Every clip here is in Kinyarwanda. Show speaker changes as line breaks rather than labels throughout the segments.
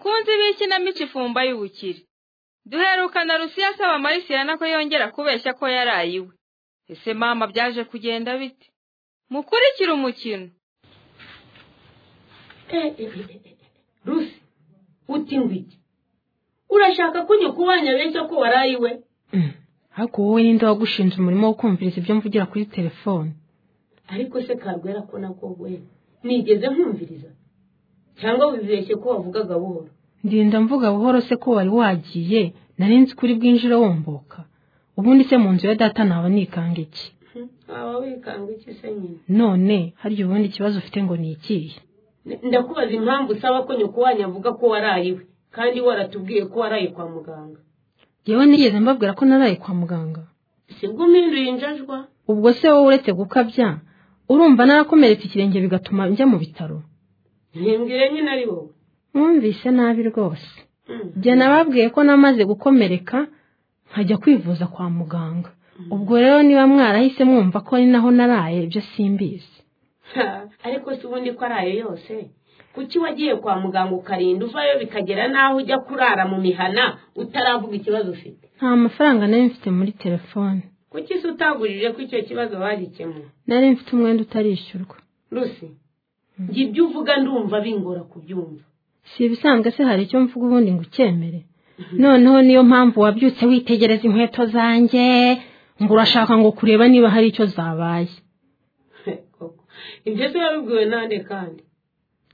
b'ikinamico ifumba y'ubukire duherukana rusiya asaba marisiyana ko yongera kubeshya ko yaraye iwe ese mama byaje kugenda bite mukurikire umukino
rusi uti ngwiki urashaka ko ujya kubanya benshi ko waraye iwe
ariko wowe ninde wagushinze umurimo wo kumviriza ibyo mvugira kuri telefone
ariko se karwera ko nako we nigeze nkumviriza cyangwa wibeshye ko wavugaga buhoro
ndinda mvuga buhoro se ko wari wagiye nari nzi kuri bwinjire womboka ubundi se mu nzu ya data naba nikanga iki
waba wikanga iki se nyine
none harya ubundi ikibazo ufite ngo ni ikihe
ndakubaza impamvu usaba ko nyoko wanyu avuga ko waraye iwe kandi waratubwiye ko waraye kwa muganga
yewe nigeze mbabwira ko naraye kwa muganga
sibwo umpinduye injajwa
ubwo se wowe uretse gukabya urumva narakomeretse ikirenge bigatuma njya mu bitaro
ntimbwire nyine ari wowe
mwumvise nabi rwose
Mm.
njye nababwiye ko namaze gukomereka nkajya kwivuza kwa muganga ubwo rero niba mwarahise mwumva ko ari naho naraye ibyo simbizi
Ha, ariko si ubundi ko ari ayo yose kuki wagiye kwa muganga ukarinda uvayo bikagera n'aho ujya kurara mu mihana utaravuga ikibazo ufite
nta mafaranga nari mfite muri telefone
kuki se utagurije ko icyo kibazo bagikemura
nari mfite umwenda utarishyurwa
rusi njye ibyo uvuga ndumva bingora kubyumva
si ibisanzwe se hari icyo mvuga ubundi ngo ukemere noneho niyo mpamvu wabyutse witegereza inkweto zanjye ngo urashaka ngo kureba niba hari icyo zabaye
Koko, ibyo se wabibwiwe nande kandi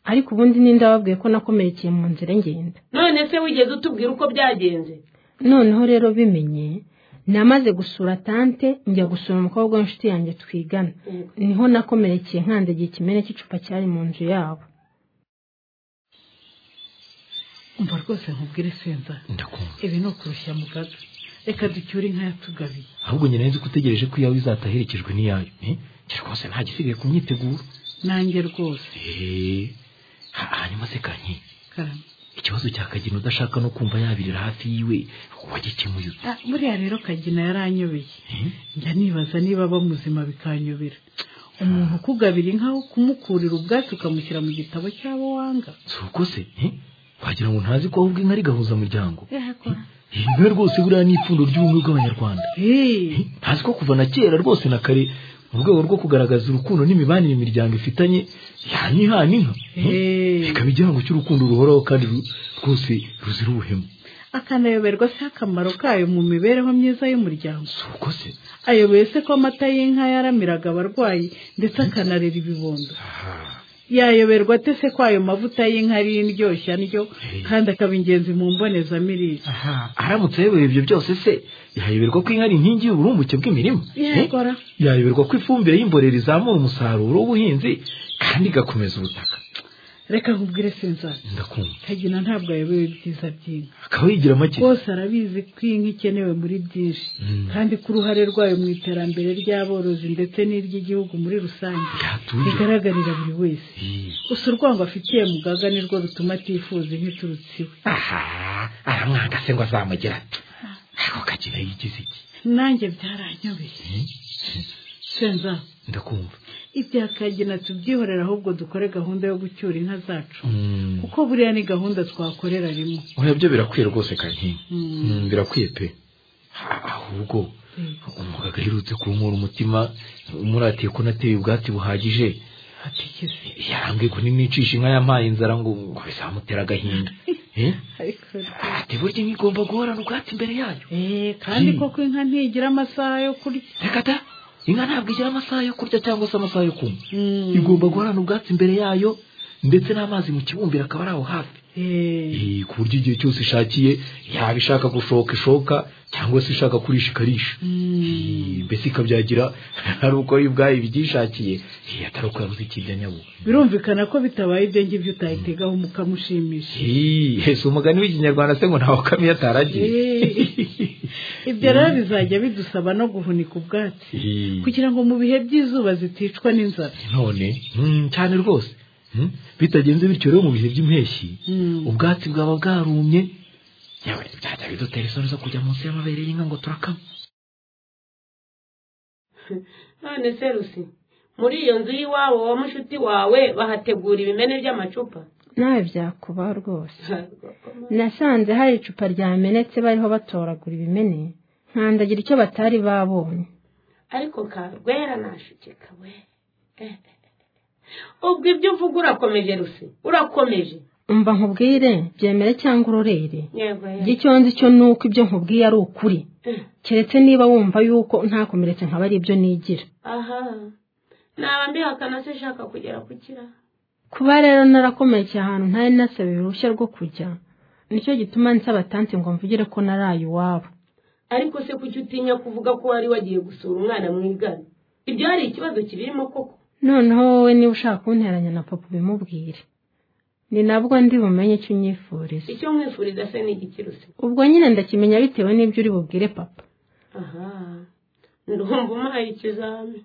ariko ubundi ninde wababwiye ko nakomerekeye mu nzira ngenda
none se wigeze utubwira uko byagenze
noneho rero bimenye namaze gusura tante njya gusura umukobwa w'inshuti yanjye twigana
Yego.
niho nakomerekeye nkandagiye ikimene cy'icupa cyari mu nzu yabo
umva rwose nkubwire senza
ndakumva
ibi ni ukurushya mu kaga reka ducyure inka yatugabiye
ahubwo njye nari nzi ko utegereje ko iyawe izata aherekejwe n'iyayo eh? njye rwose nta gisigaye ku myiteguro
nanjye rwose
Eh, ha- hanyuma se kanyi
karame
ikibazo cya kagina udashaka no kumva yabirira hafi yiwe wagikemuye ute
Ah, buriya rero kagina yaranyobeye
Eh?
njya nibaza niba aba muzima bikanyobera umuntu ukugabira inka kumukurira ubwatsi ukamushyira mu gitabo cy'abo wanga
si uko se eh? wagira ngo ntazi ko ahubwo inka ari gahuzamuryango
yakora
iyi nka rwose buriya ni ipfundo ry'ubumwe bw'abanyarwanda Eh, ntazi ko kuva na kera rwose na kare mu rwego rwo kugaragaza urukundo n'imibanire imiryango ifitanye yanihana inka Eh, bikaba igihango cy'urukundo ruhoraho kandi ru- rwose ruzira ubuhemu
akanayoberwa se akamaro kayo mu mibereho myiza y'umuryango
si uko se
ayoboye se ko amata y'inka yaramiraga abarwayi ndetse akanarera ibibondo yayoberwa ate se ko ayo mavuta y'inka ari indyoshya ndyo kandi akaba ingenzi mu mbonezamirire
aha aramutse ayobewe ibyo byose se yayoberwa ko inka ari inkingi y'uburumbuke bw'imirima Eh,
yakora
yayoberwa ko ifumbire y'imborera izamura umusaruro w'ubuhinzi kandi igakomeza ubutaka
reka nkubwire senzasi
ndakumva
kagina ntabwo ayobewe ibyiza by'inka
akaba yigira make
rwose arabizi ko inka ikenewe muri byinshi
Mm.
kandi ko uruhare rwayo mu iterambere ry'aborozi ndetse n'iry'igihugu muri rusange
yatuje
rigaragarira buri wese
Eh,
gusa urwango afitiye mugaga nirwo rutuma atifuza inka iturutse iwe
aha aramwanga se ngo azamugira ati ako kagina yigize iki
nanjye byaranyobeye
Eh,
senza
ndakumva
ibya kagina tubyihorera ahubwo dukore gahunda yo gucyura inka zacu
Mm.
kuko buriya ni gahunda twakorera rimwe
oya byo birakwiye rwose kanki
Mm.
Mm, birakwiye pe Ha- ahubwo umuganga aherutse kunkura umutima umuratiye ko nateye ubwatsi buhagije
hatigeze
yarambwiye ko ninicisha inka yampaye inzara ngo ngo bizamutera agahinda Eh?
ariko
ati burya inka igomba guhorana ubwatsi imbere yayo
Eh, kandi
Mm.
koko inka ntigira amasaha yo kurya
reka da inka ntabwo igira amasaha yo kurya cyangwa se amasaha yo kunywa
Mm.
igomba guhorana ubwatsi imbere yayo ndetse n'amazi mu kibumbiro akaba ari aho hafi
Eh,
Eh, ku buryo igihe cyose ishakiye yaba ishaka gushoka ishoka cyangwa se ishaka kurisha ikarisha
mm.
Eh, mbese ikabyagira ari uko ari ubwayo ibyishakiye Eh, atari uko yabuze ikirya nyabugo
birumvikana ko bitabaye ibyo ngibyo utayitegaho umukamo ushimishije
Eh, si umugani w'ikinyarwanda se ngo ntawe kamwe yataragiye
Eh. ibyo rero bizajya bidusaba no guhunika ubwatsi
Eh,
kugira ngo mu bihe by'izuba ziticwa n'inzara
none mm, cyane rwose Mm, bitagenze bityo rero mu bihe by'impeshyi
Mm.
ubwatsi bwaba bwarumye yewe byajya bidutera isoni zo kujya munsi y'amabere y'inka ngo turakama
none se rusi muri iyo nzu y'iwabo wa mushuti wawe bahategura ibimene by'amacupa
nawe byakuba rwose nasanze hari icupa ryamenetse bariho batoragura ibimene nkandagira icyo batari babonye
ariko karwera nashukeka we ubwo ibyo uvuga urakomeje rusi urakomeje
mba nkubwire byemere cyangwa urorere
yego
Njye icyo nzi cyo ni uko ibyo nkubwiye ari ukuri keretse niba wumva yuko ntakomeretse nkaba ari ibyo nigira
aha naba mbihakana se shaka kugera ku kira
kuba rero narakomerekeye ahantu ntari nasabye uruhushya rwo kujya nicyo gituma nsaba tanti ngo mvugire ko naraye iwabo
ariko se kuki utinya kuvuga ko wari wagiye gusura umwana mwigana ibyo hari ikibazo kibirimo koko
noneho wowe niba ushaka kunteranya na papa ubimubwire ni nabwo ndi bumenye icyo unyifuriza
icyo mwifuriza se ni igiki rusi
ubwo nyine ndakimenya bitewe n'ibyo uri bubwire papa
aha ndumva umpaye ikizami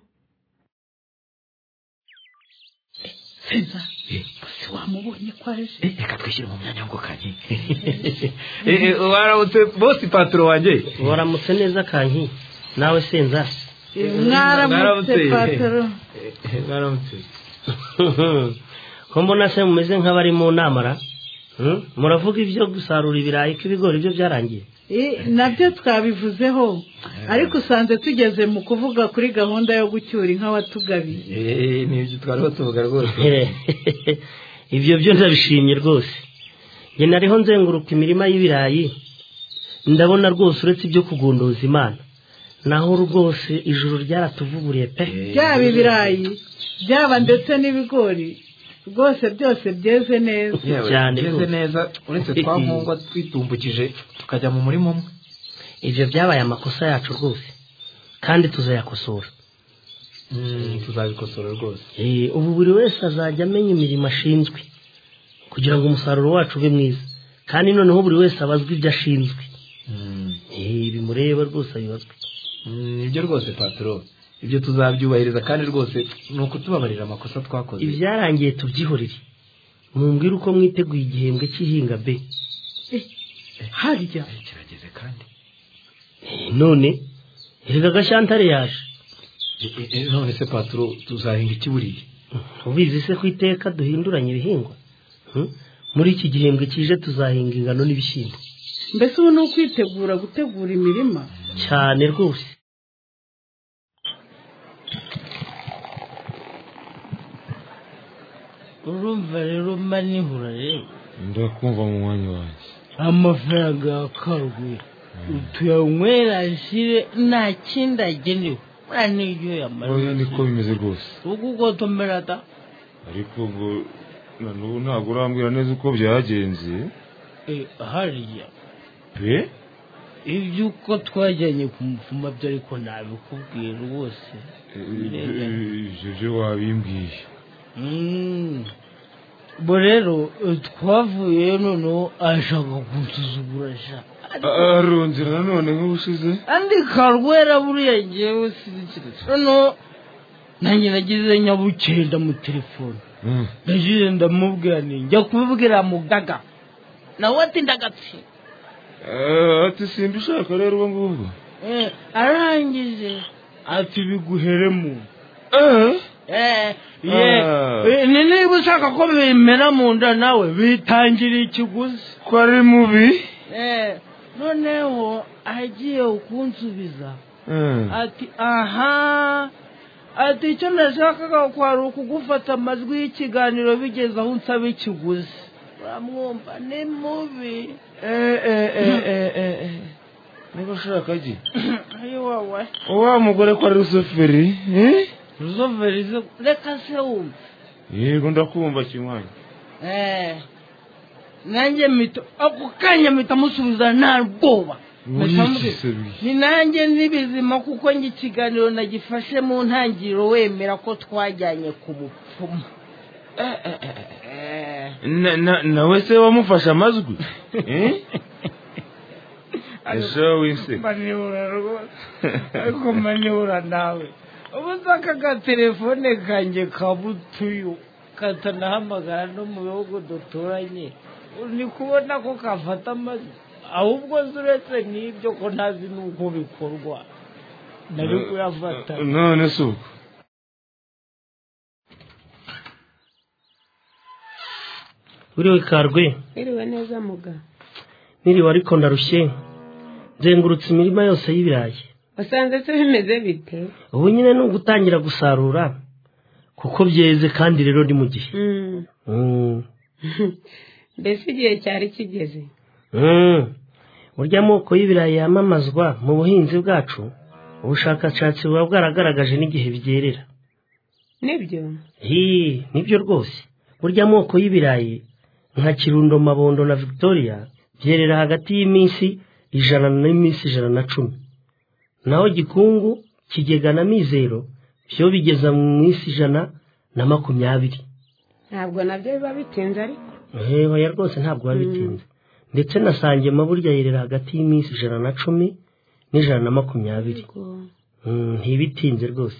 seza gusa wamubonye ko aje
Eh, reka twishyire mu myanya ngo kanye Eh, eh, waramutse bose ipataro wanjye
waramutse neza kanki nawe senzasi
Eh, mwaramutse
Mwaramutse.
pataro
Eh, eh, mwaramutse
ko mbona se mumeze nk'abari mu nama ra Hmm? muravuga ibyo gusarura ibirayi ko ibigori byo byarangiye
Eh, nabyo twabivuzeho ariko usanze tugeze mu kuvuga kuri gahunda yo gucyura inka watugabiye
Eh, ni ibyo twari batuvuga rwose
ibyo byo ndabishimye rwose njye nariho nzenguruka imirima y'ibirayi ndabona rwose uretse ibyo kugunduza imana naho rwose ijuru ryaratuvuguriye pe
byaba ibirayi byaba ndetse n'ibigori rwose byose byeze neza
Yewe,
Cyane
bigeze
rwose.
neza uretse twa nkungwa twitumbukije tukajya mu murima umwe
ibyo byabaye amakosa yacu rwose kandi tuzayakosora
Mm, tuzabikosora rwose
Eh, ubu buri wese azajya amenya imirimo ashinzwe kugira ngo umusaruro wacu ube mwiza kandi noneho buri wese abazwe ibyo ashinzwe
Mm.
Eh, bimureba rwose abibazwe
Mm, ibyo rwose patoro ibyo tuzabyubahiriza kandi rwose ni ukutubabarira amakosa twakoze
ibyarangiye tubyihorere mumbwire uko mwiteguye igihembwe cy'ihinga be
harya
kirageze kandi
Eh, none erega agashyantare yaje
Eh, eh, eh, none se patoro tuzahinga iki buriya
ubizi se ko iteka duhinduranya ibihingwa Hmm? muri iki gihembwe kije tuzahinga ingano n'ibishyimbo
mbese ubu ni ukwitegura gutegura imirima
cyane rwose urumva rero manihura rero
ndakumva mu mwanya wanjye
amafaranga ya karuguru tuyanywera ashyire nta kindi agenewe nta n'ibyo
oya
yamara
niko bimeze rwose
uko ugotomera da
ariko ngo na n'ubu ntabwo urambwira neza uko byagenze
Eh, hariya
pe
ibyo uko twajyanye ku mupfuma byo ariko ntabikubwiye rwose
Eh, ibyo- ibyo byo wabimbwiye
Mm. bo rero eh, twavuyeyo noneho ashaka kunsuzugura sha
arongera nanone nk'ubushize
andika rwera buriya ngewe sinzikiriza noneho nanjye nagize nyabuceye ndamutelefone
Mm.
nagize ndamubwira ni njya kubibwira mugaga nawe ati ndagatsi
Eh, ati simba ushaka rero ubwo ngubwo
Eh, arangije ati biguheremo
Eh,
Eh, ye-
Ah.
eh, ni niba ushaka ko bimera mu nda nawe bitangira ikiguzi
ko ari mubi
Eh, noneho agiye kunsubiza
Eh.
ati aha ati icyo nashakaga kwari ukugufata amajwi y'ikiganiro bigeze aho unsaba ikiguzi uramwumva ni mubi
Eh, eh, eh, eh, eh, eh. niba ushaka agi
ayo wawe
wa mugore ko ari rusuferi eh?
ruzoverize reka se wumva
yego ndakumva kimwanya
Eh, nanjye mito ako kanya mpita musubiza nta bwoba Mpita mubwira, ni nanjye nibizima kuko njye ikiganiro nagifashe mu ntangiriro wemera ko twajyanye ku mupfumu Eh.
Na- na- nawe se wamufashe amazwi Eh? ese wise
manibura rwose ariko manibura nawe ubu nzaka agatelefone kanjye kabutuyu katanahamagara no mu bihugu duturanye ni kubona ko kafata amajwi ahubwo nzi uretse n'ibyo ko ntazi n'uko bikorwa nari kuyafata
none si uko
uriwe karwe
Iriwe neza muga.
niriwe ariko ndarushye nzengurutse imirima yose y'ibirayi
Usanze se bimeze bite?
ubu nyine ni ugutangira gusarura kuko byeze kandi rero ni mu gihe
Mm.
Mm.
Mbese igihe cyari kigeze.
Mm. burya amoko y'ibirayi yamamazwa mu buhinzi bwacu ubushakashatsi buba bwaragaragaje n'igihe byerera
Nibyo.
Hii, nibyo rwose burya amoko y'ibirayi nka kirundo mabondo na victoria byerera hagati y'iminsi ijana n'iminsi ijana na cumi naho gikungu kigega na mizero byo bigeza mu minsi ijana na makumyabiri
Ntabwo nabyo biba bitinze ariko.
hehe oya rwose ntabwo biba bitinze ndetse na sangema burya yerera hagati y'iminsi ijana na cumi n'ijana na makumyabiri Mm, ntibitinze rwose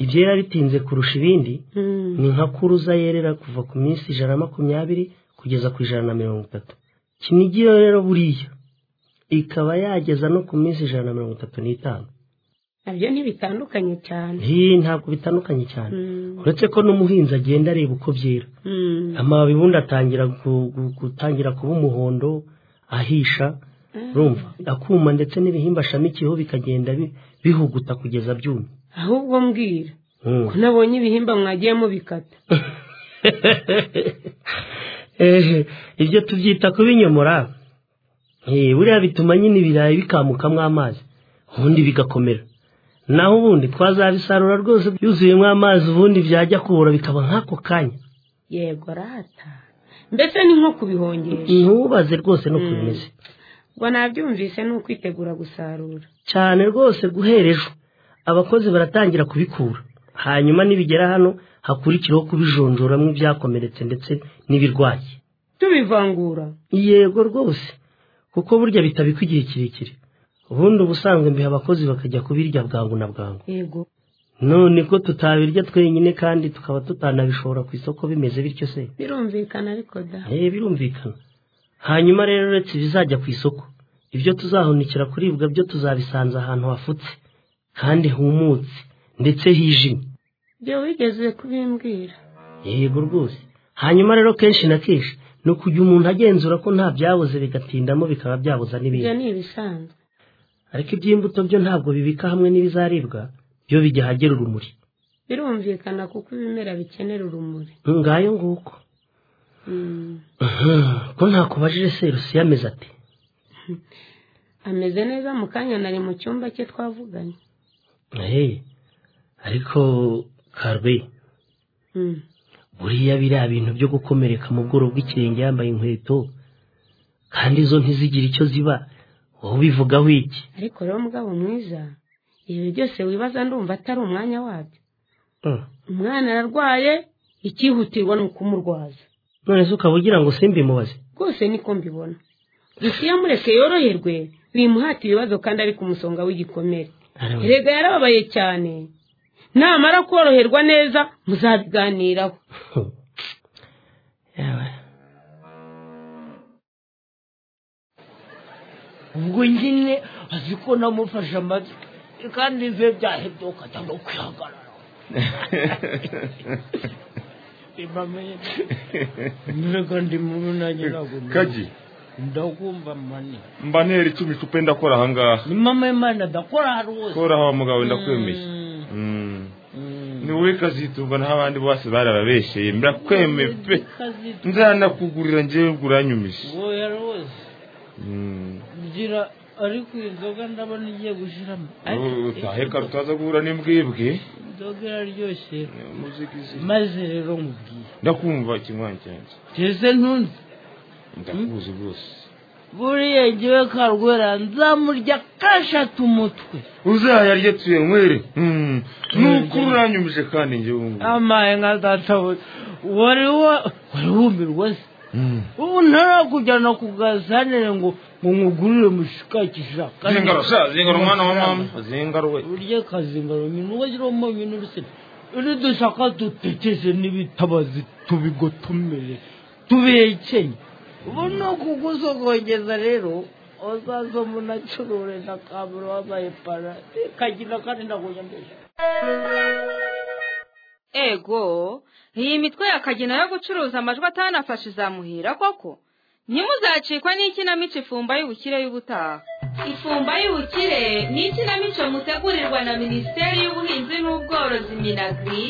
ibyera bitinze kurusha ibindi
Mm.
ni nka kuruza yerera kuva ku minsi ijana na makumyabiri kugeza ku ijana na mirongo itatu kinigi yo rero buriya ikaba yageza no ku minsi ijana na mirongo itatu n'itanu
Nabyo ntibitandukanye cyane.
Hii, ntabwo bitandukanye cyane
Mm.
uretse ko n'umuhinzi agenda areba uko byera
Mm.
amababi ubundi atangira gu- gu- gutangira kuba umuhondo ahisha urumva akuma ndetse n'ibihimba ashamikiyeho bikagenda bi- bihuguta kugeza byumye
Ahubwo mbwira.
Mm.
Ko nabonye ibihimba mwagiye mubikata.
Eh, ibyo tubyita kubinyomora Eh, buriya bituma nyine ibirayi bikamukamo amazi ubundi bigakomera naho ubundi twazabisarura rwose byuzuyemo amazi ubundi byajya kubura bikaba nk'ako kanya
Yego rata. Mbese ni nko kubihongesha.
ntubaze rwose no kubimeze
Ngo nabyumvise ni ukwitegura gusarura.
cyane rwose guhera ejo abakozi baratangira kubikura hanyuma nibigera hano hakurikiraho kubijonjoramo ibyakomeretse ndetse n'ibirwaye
Tubivangura.
yego rwose kuko burya bitabikwa igihe kirekire ubundi ubusanzwe mbiha abakozi bakajya kubirya bwangu na bwangu
Yego.
none ko tutabirya twenyine kandi tukaba tutanabishobora ku isoko bimeze bityo se
Birumvikana ariko da.
Eh, birumvikana hanyuma rero uretse ibizajya ku isoko ibyo tuzahunikira kuribwa byo tuzabisanza ahantu hafutse kandi humutse ndetse hijimye
Ibyo wigeze kubimbwira.
yego rwose hanyuma rero kenshi na kenshi ni ukujya umuntu agenzura ko nta byabuze bigatindamo bikaba byabuza n'ibindi
Ibyo ni ibisanzwe.
ariko iby'imbuto byo ntabwo bibika hamwe n'ibizaribwa byo bijya ahagera urumuri
Birumvikana kuko ibimera bikenera urumuri.
ngayo nguko
Mm.
ko ntakubajije se rusiya ameze ati
Ameze neza mu kanya nari mu cyumba cye twavuganye.
"Eh, ariko karwe
Mm.
buriya biriya bintu byo gukomereka mu bworo bw'ikirenge yambaye inkweto kandi zo ntizigire icyo ziba wowe ubivugaho iki
Ariko rero mugabo mwiza, ibi byose wibaza ndumva atari umwanya wabyo.
Mm.
Umwana ararwaye, icyihutirwa ni ukumurwaza.
none se ukaba ugira ngo simbimubaze
Rwose niko mbibona. Gusa iyo amureke yoroherwe, bimuhata ibibazo kandi ari ku musonga w'igikomere.
Ariko-
erega yarababaye cyane namara koroherwa neza muzabiganiraho
Yawe.
ubwo nyine azi ko namufashe amatwi kandi bibe byahebye ukajya kwihagarara mbega ndi mubi nanjye ntabwo ndi mubi.
kagi
ndakumva mani
mba ntera icumi icupa ndakora aha ngaha
ni mama y'imana ndakora rwose
kora aho mugabo ndakwemeye Mm. ni wowe kazitunga naho abandi bose barababesheye murakwemeye pe nzanakugurira ngewe ngo uranyumishe
wowe rwose
Mm.
ngira ariko iyi nzoga ndabona igiye gushiramo
Wowe utahe kare utaza guhura n'imbwebwe
inzoga iraryoshye
muzigizi
maze rero nkubwiye
ndakumva ikinywanyi cyanjye
mbese ntunze
ndakubuze rwose
buriya ngewe karwera nzamurya kashatu umutwe
uzayarye tuyenywere Mm. nuko uranyumije kandi ngewe ngo
amaye nka databuze wari wa- wari wumirwa se
Mm.
ubu ntarakujyana ku gasanire ngo ngo nkugurire mushikakisha
zingaro sha zingaro mwana wa mama zingaro we
urya akazingaro nyina ugashyiramo ibintu rusine uri dushaka dutekeshe n'ibitabazi tubigotomere tubekenye ubu ni ukugusogongeza rero uzaza munacurure na kaburo wabaye para kagira kandi ndagujya mbere
ego iyi mitwe ya kagina yo gucuruza amajwi atanafashe izamuhira koko ntimuzacikwa n'ikinamico ifumba y'ubukire y'ubutaha ifumba y'ubukire ni ikinamico mutegurirwa na minisiteri y'ubuhinzi n'ubworozi minagri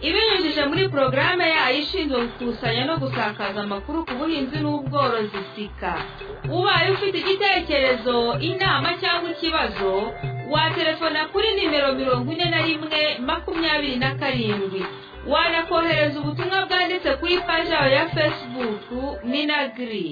ibinyujije muri porogaramu yayo ishinzwe gukusanya no gusakaza amakuru ku buhinzi n'ubworozi sika ubaye ufite igitekerezo inama cyangwa ikibazo waterefona kuri nimero mirongo ine na rimwe makumyabiri na karindwi wanakohereza ubutumwa bwanditse ku ipaji yawe ya fesibuku minagiri